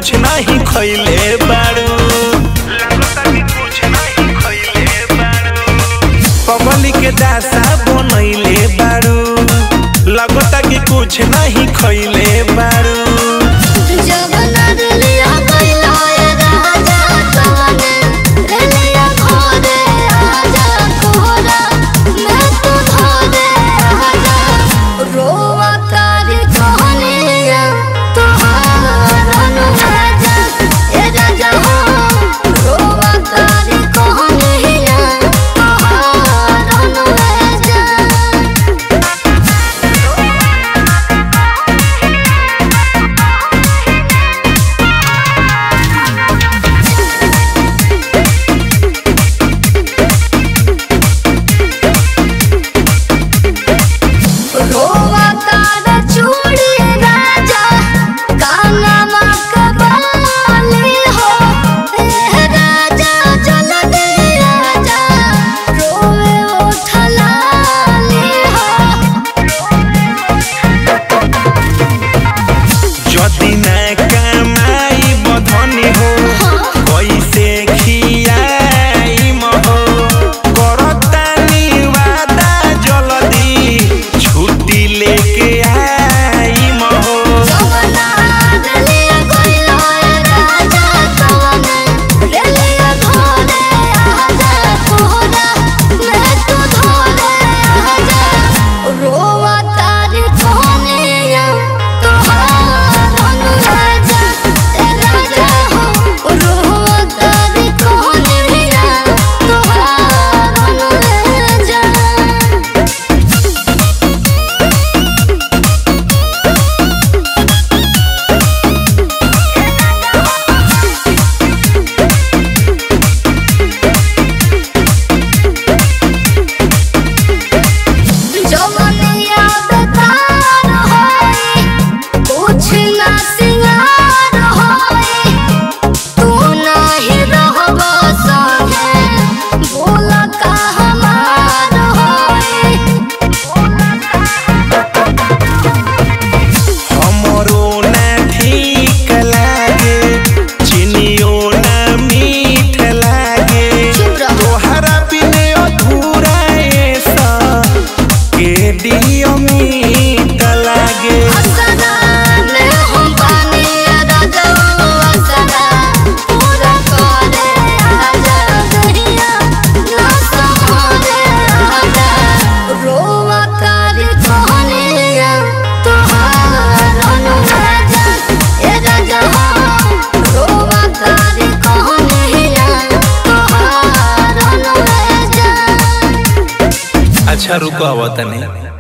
कुछ नहीं खैले बारू पगली के दासा बनैले बारू लगता कि कुछ नहीं खैले बारू जब नदलिया गइला ए राजा तवने रेलिया घरे आजा कोहरा मैं तो धरे आजा रोवा तारी कहनिया तोहार अनुराजा ए राजा हो रोवा तारी कहनिया तोहार अनुराजा रोवा तारा चूड़ी राजा कानमा कबाली हो ए राजा जल्दी आजा रोवे उठलाली हो जदि न कमाई बधनी हो कैसे खियाई महो करतानी वादा जल्दी छुट्टी लेके आई महो जवना रेलिया गइला ए राजा तवने रेलिया घरे आजा कोहरा मैं तो धरे आजा रोवा तारी कहनिया तोहार अनुराजा ए राजा हो रोवा तारी कहनिया तोहार अनुराजा जवनिया बेकार होई कुछ ना सिंगार होई तू नाही रहबो संगे बोला का हमार होई हमरो न ठीक लागे चिनियो न मीठ लागे चुप रहो। तोहरा बिने अधूरा ऐसा के दियो मीठ लागे असरा में हम पानी राजा असरा पूरा करे आजा दहिया ना समरे आजा रोवा तारी कहनिया तोहार अनुराजा ए राजा हो रोवा तारी कहनिया तोहार अनुराजा अच्छा रुको आवतनी